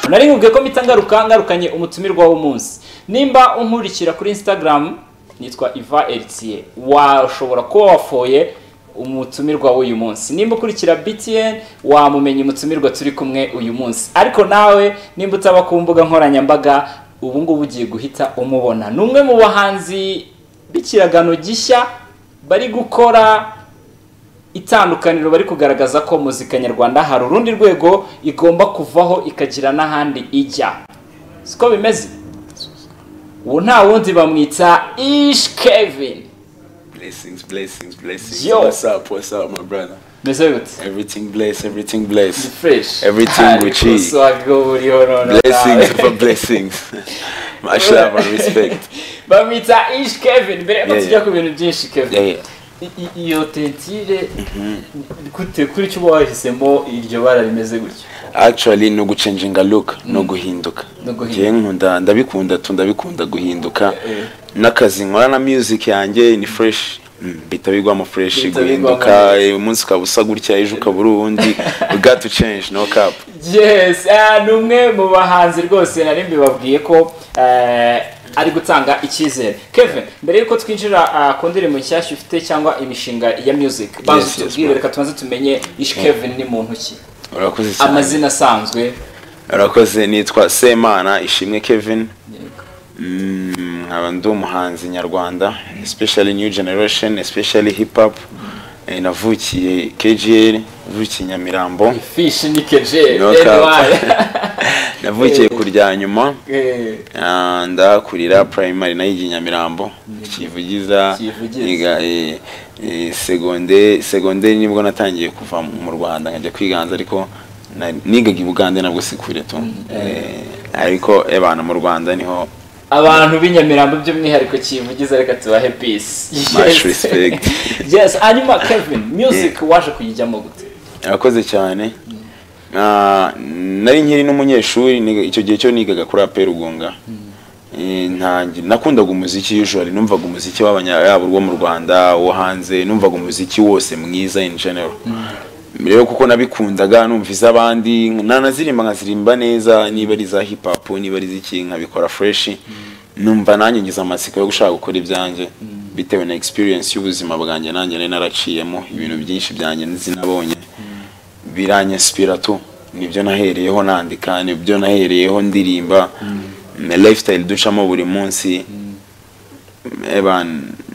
narimubwiye ko mpita ngaruka ngarukanye umutumirwa w'umunsi nimba unkurikira kuri instagram nitwa iva elisiye washobora kuba wafoye umutumirwa w'uyu munsi nimba ukurikira btn wamumenya umutumirwa turi kumwe uyu munsi ariko nawe nimba utaba ku mbuga nkoranyambaga ubu ngubu ugiye guhita umubona ni umwe mu bahanzi b'ikiragano gishya bari gukora itandukaniro bari kugaragaza ko muzika nyarwanda hari urundi rwego igomba kuvaho ikagira n'ahandi ijya siko bimeze ubu nta wundi bamwita ish kevin Blessings, blessings, blessings. Yo. What's up? What's up, my brother? meze gute Everything blessed, everything Ni blessed. fresh Everything Gucci. uswago buriho noneho Blessings for blessings. Mashallah, my respect. bamwita ish kevin mbere yuko Yeah, tujya yeah. ku bintu byinshi Yeah, kevin yeah. I- i- iyo tentire gute kuri cyo uba wahisemo iryo bara rimeze gutya Actually, no gucenjinga look, no guhinduka. No guhinduka. Ngiye nkunda, ndabikunda tu, ndabikunda guhinduka. Eh. N'akazi nkora na music yanjye ni fresh. Mm, Bita bigwamo fresh Bihita bigwamo. guhinduka, eh, umunsi ukaba usa gutya, ejo ukabura uwundi. We got to change, no cap. yes ah, ni umwe mu bahanzi rwose nari mbibabwiye ko eh, ari gutanga icyizere kevin mbere y'uko twinjira ah, ku ndirimbo nshyashya ufite cyangwa imishinga ya music banza yes, tubwire bro. reka tubanze tumenye ish kevin ni muntu ki Urakoze cyane. amazina asanzwe Urakoze, nitwa Semana Ishimwe Kevin. Mm, nkaba ndi umuhanzi nyarwanda especially new generation especially hip hop Eh, navukiye KGL navukiye Nyamirambo fish ni keje No cap. navukiye Eh. kurya nyuma Eh, Ah, ndakurira primary nayigiye Nyamirambo kivugiza Kivugiza. niga eh, eh, seconde seconde nibwo natangiye kuva mu Rwanda nkajya kwiganza ariko na- nigaga i Bugande nabwo sikure tu Eh, ariko ebana mu Rwanda niho abantu b'inyamirambo by'umwihariko kivugiza reka tubahe peace Much respect. yes hanyuma kevin music waje kuyijyamo gute Urakoze cyane Ah, nari nkiri n'umunyeshuri niga- icyo gihe cyo nigaga kuri apera ugunga Eh, ntangi- nakundaga umuziki usually numvaga umuziki w'abanya yaba urwo mu rwanda uwo hanze numvaga umuziki wose mwiza in general rero kuko nabikundaga numva iz'abandi nanaziririmba nkaziririmba neza niba ari iza hip hop niba ari iz'iki nkabikora fresh numva nanjye ngize amatsiko yo gushaka gukora ibyanjye bitewe na experience y'ubuzima bwanjye nanjye nari naraciyemo ibintu byinshi byanjye sinabonye biranyesipira tu nibyo nahereyeho nandika nibyo nahereyeho ndirimba na lifestyle ducamo buri munsi eba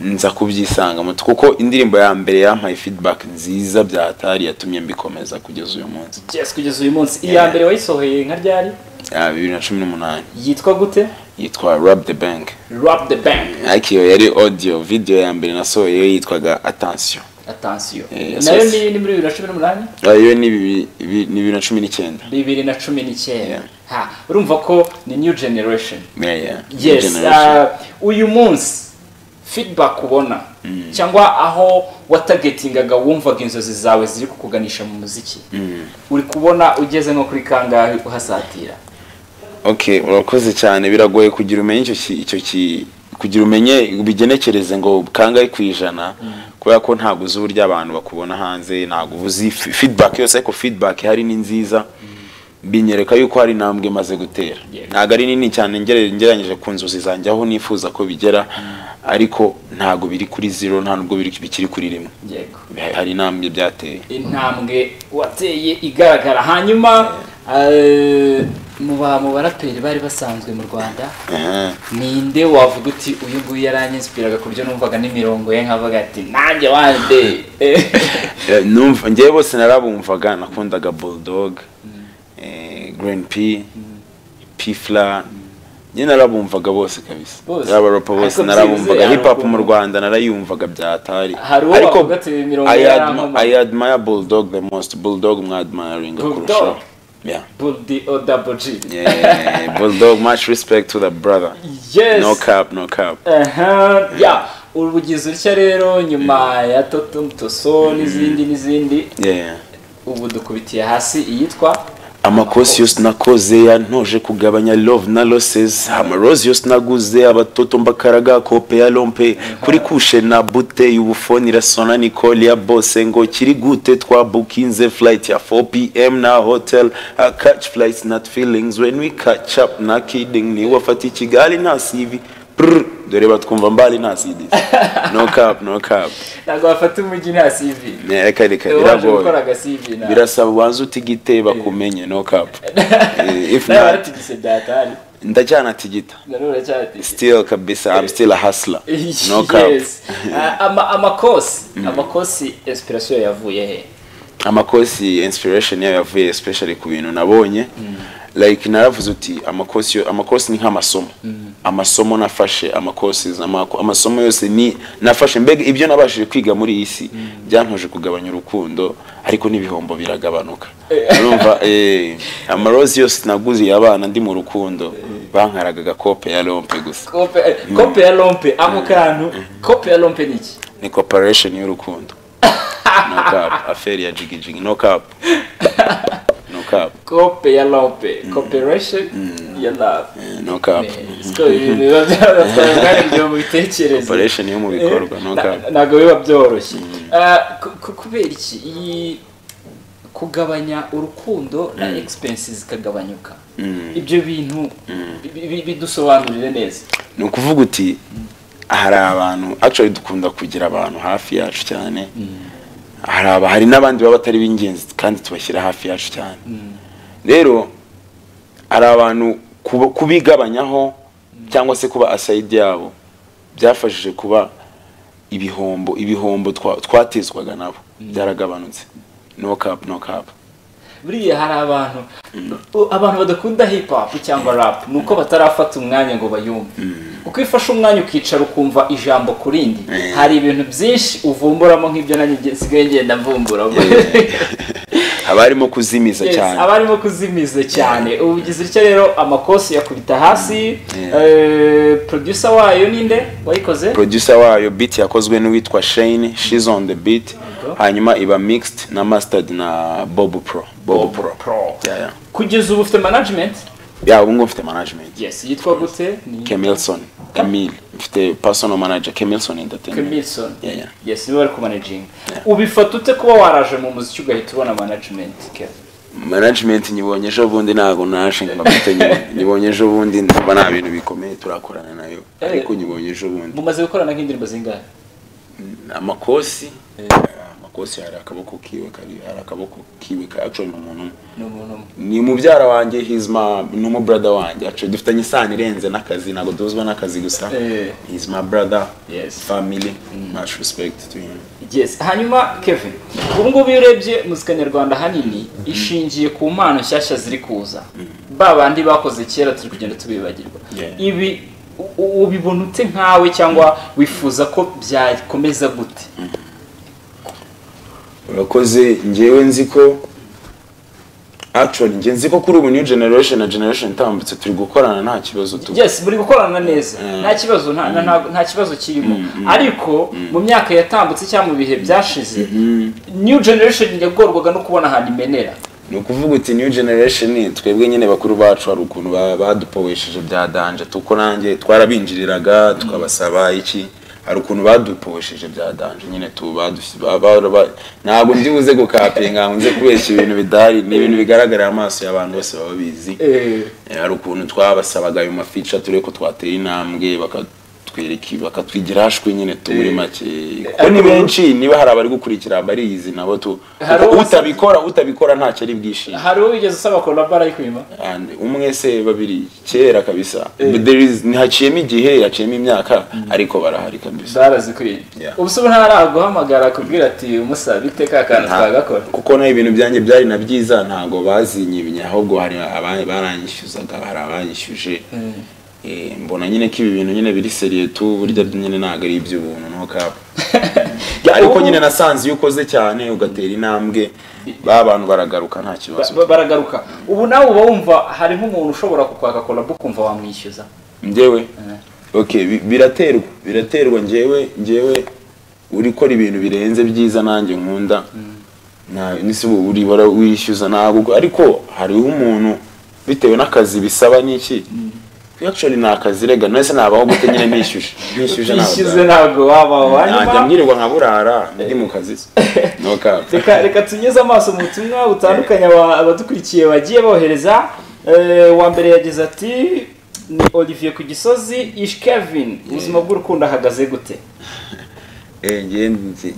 nza kubyisangamo kuko indirimbo ya mbere yampaye feedback nziza byatari yatumye mbikomeza kugeza uyu munsi yes kugeza uyu munsi iya mbere wayisohoye nka ryari Ah, bibiri na cumi n'umunani yitwa gute yitwa rub the bank rap the bank ariko iyo yari audio video ya mbere nasohoyeyo yitwaga attention atansiyo Eh, nayo yes, ni ni muri bibiri na cumi n'umunani Ah, iyo ni bibi- bibi- ni bibiri na cumi n'icyenda bibiri na cumi n'icyenda Yeah. ha urumva ko ni new generation Yeah, yeah. yes Generation. ah, uyu munsi feedback ubona cyangwa aho watagetingaga wumvaga inzozi zawe ziri kukuganisha mu muziki uri kubona ugeze nko kuri kangahe uhasatira okay urakoze cyane biragoye kugira umenye icyo ki- icyo ki kugira umenye ubigenekereze ngo kangahe ku ijana kubera ko ntabwo uzi uburyo abantu bakubona hanze ntabwo uzi fi- feedback yose ariko feedback ihari ni nziza binyereka yuko hari intambwe imaze gutera Yeah. ntabwo ari nini cyane ngere- ngereranyije ku nzozi zanjye aho nifuza ko bigera ariko ntabwo biri kuri zero nta nubwo biri- bikiri kuri rimwe yego hari intambwe byateye intambwe wateye igaragara hanyuma eh, mu ba mu baraperi bari basanzwe mu rwanda Aha. ninde wavuga uti uyu nguyu yaranyinspiraga ku buryo numvaga n'imirongo ye nkavuga ati nanjye wande Eh, numva ngewe bose narabumvaga nakundaga bulldog eh, grand p pfla njye narabumvaga bose kabisa Bose. n'abarapa bose Ariko narabumvaga byibuze hip hop abakunda. mu rwanda narayumvaga byatari Hari uwo bavuga ati imirongo I yari admi- ankomeye. i admire bulldog the most bulldog mwadmiringa Bulldog? kurushaho yeah buldi o double g yeah bulldog much respect to the brother yes no cap no cap Aha, ya urugize utya rero nyuma ya totum toso n'izindi n'izindi yeah ubu dukubitiye hasi iyitwa amakosi yose nakoze yantoje kugabanya love na losses amarozi yose naguze abatoto mbakaraga kope ya lompe kuri kushe na bute y'ubufoni irasona nicole ya bose ngo kiri gute twabukinze flight ya 4 pm na hotel I catch flights not feelings when we catch up na kidding ntiwafata i kigali nta sivi Brr, dore batwumva mbali nta cd no cap no cap ntabwo wafata umujyi nta sivi Ne, reka reka waje gukora biragoye agasivi nawe birasaba ubanze utigite bakumenye no cap Eh, if nawe not waratigise byatari ndajyana tigita nanone uracyatigise still kabisa i'm still a hustler no cap yes Ah, ama- amakosi amakosi inspiration yavuye he amakosi inspiration yayo yavuye especially ku bintu nabonye like naravuze uti amakosi yo- amakosi ni nk'amasomo amasomo nafashe amakosi amako- amasomo yose ni nafashe mbega ibyo nabashije kwiga muri iyi si byantoje kugabanya urukundo ariko n'ibihombo biragabanuka urumva eh, amarozi yose naguziye abana ndi mu rukundo bankaraga agakope ya rompe gusa kope kope ya lompe ako kantu kope ya lompe ni iki ni corporation y'urukundo no cap affaire ya jigijigi no cap no cap kope ya lompe cooperation ya love Eh, no cap siko ibintu biba byatwaye umwanya kugira ngo ubitekereze corporation yo mu bikorwa no Na- cap ntabwo biba byoroshye Ah, ku- ku- kubera iki iyi kugabanya urukundo na expenses zikagabanyuka ibyo bintu bi- bi- bidusobanurire neza ni ukuvuga uti hari abantu actually dukunda kugira abantu hafi yacu cyane hari aba hari n'abandi baba batari b'ingenzi kandi tubashyira hafi yacu cyane rero hari abantu kuba- kubigabanyaho cyangwa se kuba asayidi yabo byafashije kuba ibihombo ibihombo twa- twatezwaga nabo byaragabanutse no cap no cap buriya hari abantu u- abantu badakunda hip hop cyangwa rap ni uko batarafata umwanya ngo bayumve uko iyo ufashe umwanya ukicara ukumva ijambo ku rindi Mm. hari ibintu byinshi uvumburamo nk'ibyo nanjye nge- nsigaye ngenda mvumbura haba harimo kuzimiza Yes, cyane aba arimo kuzimiza cyane ubu ugize utya rero amakosi yakubita hasi Yeah. eh, producer wayo ninde wayikoze producer wayo beat yakozwe n'uwitwa Shane she's on the beat hanyuma iba mixed na mastered na Bob Pro Bob Pro yeah yeah kugeza ubu ufite management yeah ubu ngubu mfite management yes yitwa gute ni Kemilson Emil mfite personal manager Kemilson Entertainment Milson yeah yeah yes niwe bari kumanaginga ubifata ute kuba waraje mu muziki ugahita ubona management Kevin? management nyibonye ejo bundi ntabwo naje ngo mfite nyibonye ejo bundi ndumva nta bintu bikomeye turakorana nayo ariko nyibonye ejo bundi mumaze gukorana nk'indirimbo zingahe amakosi amakosi hari akaboko kiwe kari hari akaboko kiwe ka actually ni umuntu umwe ni umuntu umwe ni mubyara wanjye he's my ni umu brother wanjye actually dufitanye isano irenze n'akazi ntabwo duhuzwa n'akazi gusa Eh. he's my brother Yes. family much respect to him yes hanyuma kevin ubu ngubu iyo urebye muzika nyarwanda ahanini ishingiye ku mpano nshyashya ziri kuza ba bandi bakoze kera turi kugenda tubibagirwa Yeah. ibi u- u- ubibona ute nkawe cyangwa wifuza ko byakomeza gute urakoze ngewe nzi ko actually nge nzi ko kuri ubu new generation na generation itambutse turi gukorana nta kibazo tu yes muri gukorana neza Mm. nta kibazo nta- nta- nta- nta kibazo kirimo ariko mu myaka yatambutse cyangwa mu bihe byashize new generation yagorwaga no kubona ahantu imenera ni ukuvuga uti new generation twebwe nyine bakuru bacu hari ukuntu ba- badupowesheje bya danje tuko nanjye twarabinjiriraga tukabasaba iki hari ukuntu badupowesheje bya danje nyine tu badusi- ba- ba- ba- ntabwo ndi buze gukapinga ngo nze kubeshya ibintu bidahari ni ibintu bigaragarira amaso y'abantu bose baba bizi Eh, hari ukuntu twabasabaga ayo mafica turi ko twatera intambwe bakatwereka bakatwigira hashwi nyine tu muri make kuko ni benshi niba hari abari gukurikira bariyizi nabo tu Hari kuko uwo- utabikora utabikora ntacyo ari bwishime hari uwigeze usaba kolabara yo kuyima and umwe se babiri kera kabisa But there is ntihaciyemo igihe haciyemo imyaka ariko barahari kabisa barazikwiye Yeah. ubu se ubu ntaraguhamagara akubwira ati umusabe ite ka kantu Nta- twagakora kuko naho ibintu byanjye byari na byiza ntabwo bazinyibye ahubwo hari abandi baranyishyuzaga hari abanyishyuje Eh, mbona nyine ko ibi bintu nyine biri seriye tu burya nyine ntabwo ari iby'ubuntu no cap ariko nyine nasanze iyo ukoze cyane ugatera intambwe ba bantu baragaruka nta kibazo Ba- baragaruka ubu nawe uba wumva hari nk'umuntu ushobora kukwaka kolabo ukumva wamwishyuza njyewe okay bi- biraterwa biraterwa njyewe njyewe urikora ibintu birenze byiza nanjye nkunda nta nisi uribara wishyuza ntabwo ariko hariho umuntu bitewe n'akazi bisaba n'iki actually ni akazi rega nese nabaho gute nyine nishyuje nishyuje bishyuze ntabwo ntabwo wabaho nanjye hanyuma mwirirwa nkaburara ndi mu kazi no cap reka reka tunyuze amaso mu butumwa butandukanye aba- abadukurikiye bagiye bohereza Eh, uwa mbere yagize ati ni olivier ku gisozi ish kevin ubuzima bw'urukundo ahagaze gute Eh, njye nzi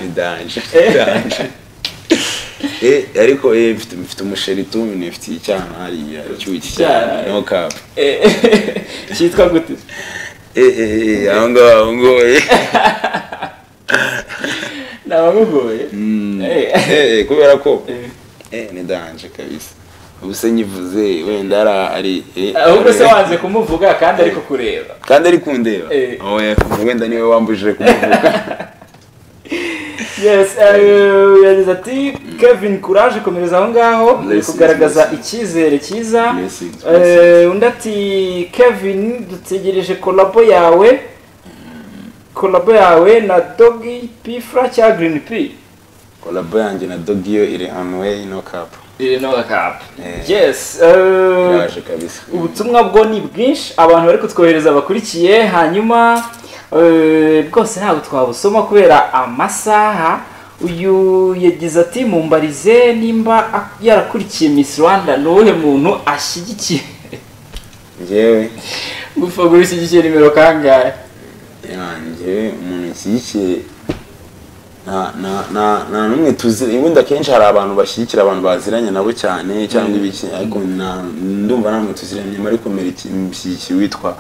bidanje bidanje Eh, ariko eh, mfite mfite umusheri tumwe mfite icyana hariya cyuki cyane no cap Eh, cyitwa gute eh eh eh aho ngaho aho ngaho eh. nabamugoye Mm. Eh. Eh, eh, kubera ko eh ni danje kabisa ubuse nyivuze wenda ara ari eh, ahubwo se ari- wanze kumuvuga kandi ariko kureba kandi ari kundeba Eh. oya wenda niwe wambujije kumuvuga yes eh, yagize ati kevin courage komereza aho ngaho uri Blessings, kugaragaza blessings. icyizere cyiza Blessings, Eh, blessings. undi ati kevin dutegereje kolabo yawe kolabo yawe na dogi pifra cya green p kolabo yanjye na dogi yo iri on way no cap iri no gakapu Eh. yes eh, yaje kabisa ubutumwa bwo ni bwinshi abantu bari kutwohereza bakurikiye hanyuma eh, bwose ntabwo twabusoma kubera amasaha uyu yagize ati mumbarize nimba ak- yarakurikiye miss rwanda ni uwuhe muntu ashyigikiye njyewe gupfa guha ishyigikiye nimero kangahe yanjye umuntu nshyigikiye nta nta nta nta n'umwe tuzi ubundi akenshi hari abantu bashyigikira abantu baziranye nabo cyane cyangwa ibiki ariko nta- ndumva nta n'umwe tuziranye mari kumera ikimushyigikira witwa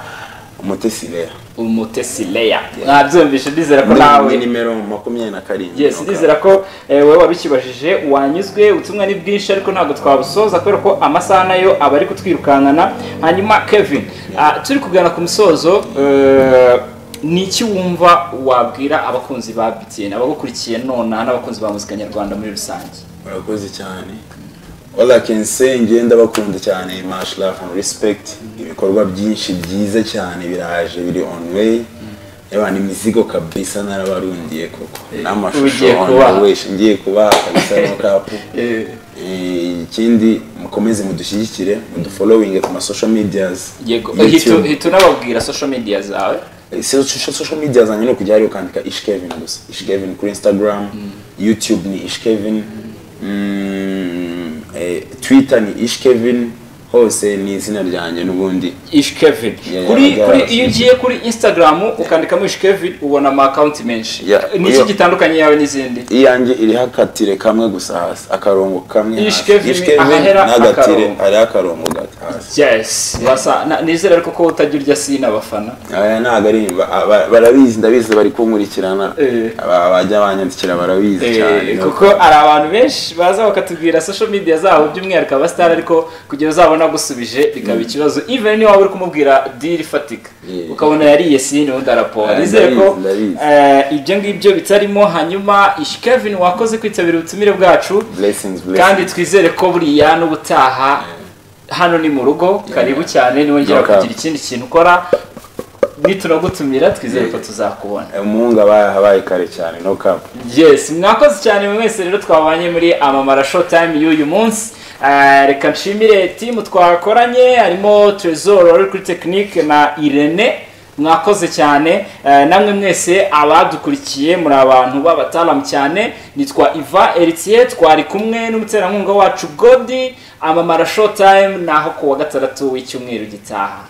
umutesi lea umutesi leya mwabyumvishe ndizera ko nawe ni nimero makumyabiri na karindwi yes no cap. ndizera ko eh, wowe wabikibajije wanyuzwe ubutumwa ni bwinshi ariko ntabwo twabusoza kubera ko amasaha nayo aba ari kutwirukankana hanyuma kevin ah, turi kugana ku musozo eh, ni iki wumva wabwira abakunzi ba btn abagukurikiye nonaha n'abakunzi ba muzika nyarwanda muri rusange murakoze cyane all i can say njye ndabakunda cyane much love and respect ibikorwa byinshi byiza cyane biraje biri on way yaba imizigo kabisa narabarundiye koko n'amashusho ugiye on kubaha. the way ngiye kubaha kabisa no kapu Eh. Eh, ikindi mukomeze mudushyigikire mudufollowing ku ma social medias yego YouTube. hita hita unababwira social media zawe Eh, social social media zanjye ni ukujya hariya ukandika ishkevin gusa ishkevin kuri instagram youtube ni ishkevin mm, eh, twitter ni ishkevin hose ni izina ryanjye n'ubundi ish kevin Yeah, kuri yeah, kuri yeah. iyo ugiye kuri instagram ukandikamo ish kevin ubona ama account menshi Yeah, ni iki iyo- gitandukanye yawe n'izindi iyanjye iriho akatire kamwe gusa hasi akarongo kamwe Ish hasi. Kevin, Ish Kevin ahahera n'agatire akarongo. hariho akarongo gato hasi yes basa na- nizera ariko ko utajya urya sini abafana aya ntabwo ari ba- ba- barabizi ndabizi bari kunkurikirana Eh. Aba- bajya banyandikira barabizi Eh, cyane kuko hari abantu benshi baza bakatubwira social media zabo by'umwihariko abasitari ariko kugira uzabona agusubije bikaba ikibazo even niba waba uri kumubwira diri ifatika Yeah. ukabona yariye sini ubundi arapora Ah, nizere ko ndabizi, ndabizi. eh, ibyo ngibyo bitarimo hanyuma ish kevin wakoze kwitabira ubutumire bwacu blessings kandi blessings twizere ko buriya n'ubutaha hano ni mu rugo karibu cyane niwongera No cap. kugira ikindi kintu ukora nitunagutumira twizere ko tuzakubona umuhungu aba yabaye kare cyane no kapu yes mwakoze cyane mwe mwese rero twabanye muri amamara show time y'uyu munsi Eh, reka nshimire timu twakoranye harimo trezor wari kuri tekinike na irene mwakoze cyane Eh, namwe mwese abadukurikiye muri abantu b'abatalam cyane nitwa iva eritiye twari kumwe n'umuterankunga wacu godi amamara show time ni aho ku wa gatandatu w'icyumweru gitaha